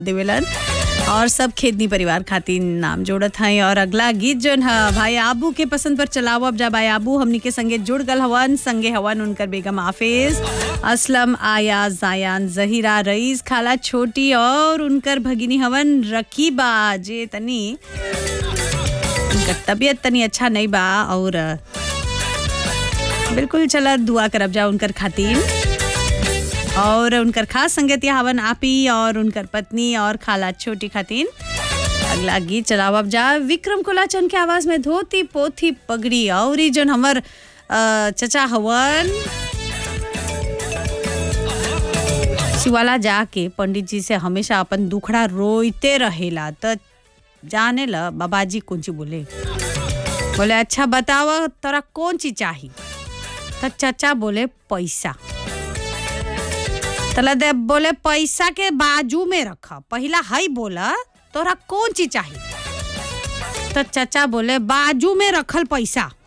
देवेलन और सब खेदनी परिवार खातिर नाम जोड़त हैं और अगला गीत जोन है भाई आबू के पसंद पर चलाओ अब जा भाई आबू हमनी के संगे जुड़ गल हवन संगे हवन उनकर बेगम हाफिज असलम आया जायान जहीरा रईस खाला छोटी और उनकर भगिनी हवन रकीबा जे तनी उनकर तबीयत तनी अच्छा नहीं बा और बिल्कुल चला दुआ करब जा उनकर खातिर और उनकर खास संगतिया हवन आपी और उनकर पत्नी और खाला छोटी खातिन अगला गीत चलावब जा विक्रम कोलाचन के आवाज में धोती पोथी पगड़ी और ई जोन हमर अ, चचा हवन शिवाला जाके पंडित जी से हमेशा अपन दुखड़ा रोइते रहेला त जाने ल बाबाजी कौन चीज बोले बोले अच्छा बतावा तोरा कौन चीज चाही त चचा बोले पैसा तला दे बोले पैसा के बाजू में रखा पहला हई बोला तोरा कौन चीज चाहिए तो चचा बोले बाजू में रखल पैसा